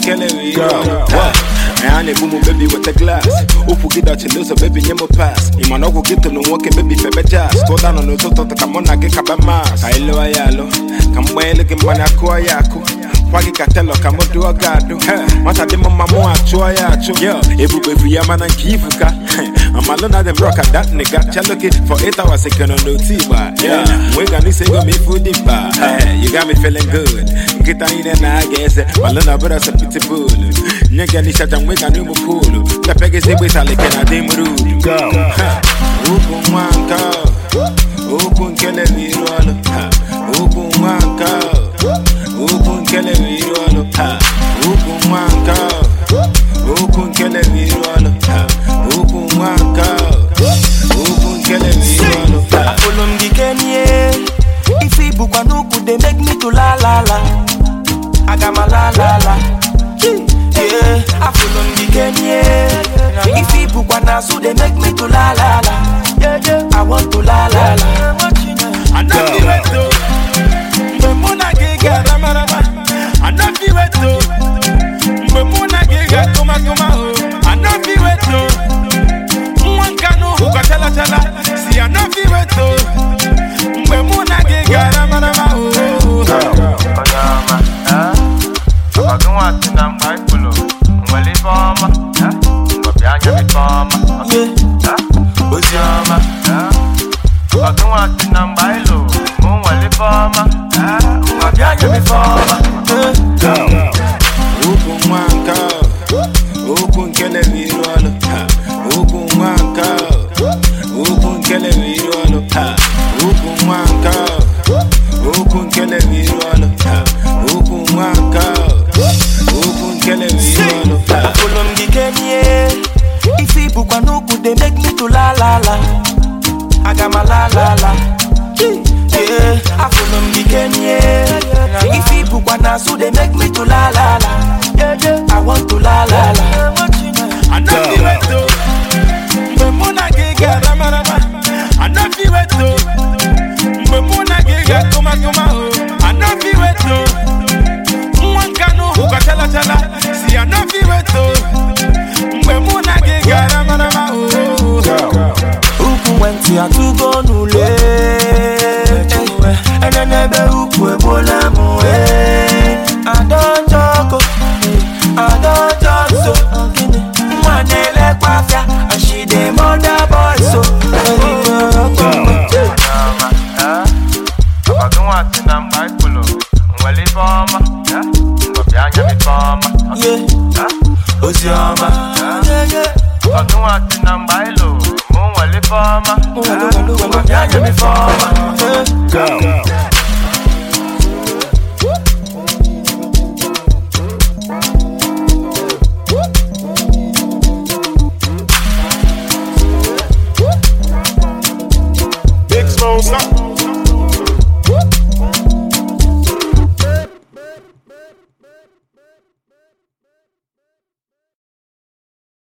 nkele we anya na-egbu m bebi weta glas ụkwụ gị dọchiri ụzọ bebi nye m pas ị ma na ọgwụ gị tụrụ nwoke bebi febe jazz tụda nọ n'ụtụtụ ka mụ na gị kaba mas ka ịlụwa ya alụ ka m gbanyelu gị mmanya kụọ ya akụ kwa gị ka telọ ka mụ dụọ gị adụ nwata dị m mma mụ achụọ ya achụ ebube bụ ya mana nke ifuka amalụ na dem rock at that nigga chaloke for 8 hours ekeno n'otu igba nwe ga n'isi ego m ifu dị mkpa you got me feeling good nkịta niile na-aga eze malụ na bụrụ ọsọ pitbull nye gị n'ishaja nwe ga n'ụmụ poolu pepe gị zegbe salike na dị m rudu ukwu nwa nke ukwu nkele bụ iru ọlụ ukwu nwa nke ukwu nkele bụ iru ọlụ ukwu nwa nke ukwu nkele bụ iru ọlụ ukwu nwa nke ukwu nkele bụ iru ọlụ Afolo m gị kenye Ife ibukwa n'ukwu dey make me to la la la Aga m ala la la Yeah, afolo m gị kenye Ife ibukwa n'azụ dey make me to la la la I want to la la la Anaghị weto mgbe mụ na gị gara marama Anaghị weto mgbe mụ na gị ga tụmatụma o Anaghị weto nwa nka n'ụhụ ka chala chala si anaghị weto mgbe mụ na gị gara marama o Onyeọma, eh? Ọba gị nwa si na mkpa ifulu nwere ife ọma eh? Ngwa bịa anya m ife ọma Yeah, eh? Oziọma, eh? Ọba gị nwa si na mgba ilu mụ nwere ife ọma eh? Ngwa bịa anya m ife ọma yeah Ukwu nwa nke ukwu nkele bụ iru ọlụ Ukwu nwa nke ukwu nkele bụ iru ọlụ Ukwu nwa nke ukwu nkele bụ iru ọlụ Ukwu nwa nke ukwu nkele bụ iru ọlụ Afolo m gị kenye Ife ibukwa n'ukwu dey make me to la la la Aga m ala la la Yeah, afolo m gị kenye Ife ibukwa n'azụ dey make me to la la la I want to la la la Anaghị weto mgbe mụ na gị gara marama Anaghị weto mgbe mụ na gị ga tụmatụma o Anaghị weto nwa nka n'ụhụ ka chala chala si anaghị weto mgbe mụ na gị gara marama o Ukwu nwentị atụgo n'ule Ene n'ebe ukwu egbuola m wee Adọjọko, adọjọso Nwa na-elekwa afịa And she dey mother boy so Onyeọma, eh? Ọba gị nwa si na mkpa ifulu nwere ife ọma eh? Ngwa bịa anya m ife ọma Yeah, eh? Oziọma Ọba gị nwa si na mgba ilu mụ nwere ife ọma eh? Ngwa bịa anya m ife ọma Big Smoke, stop.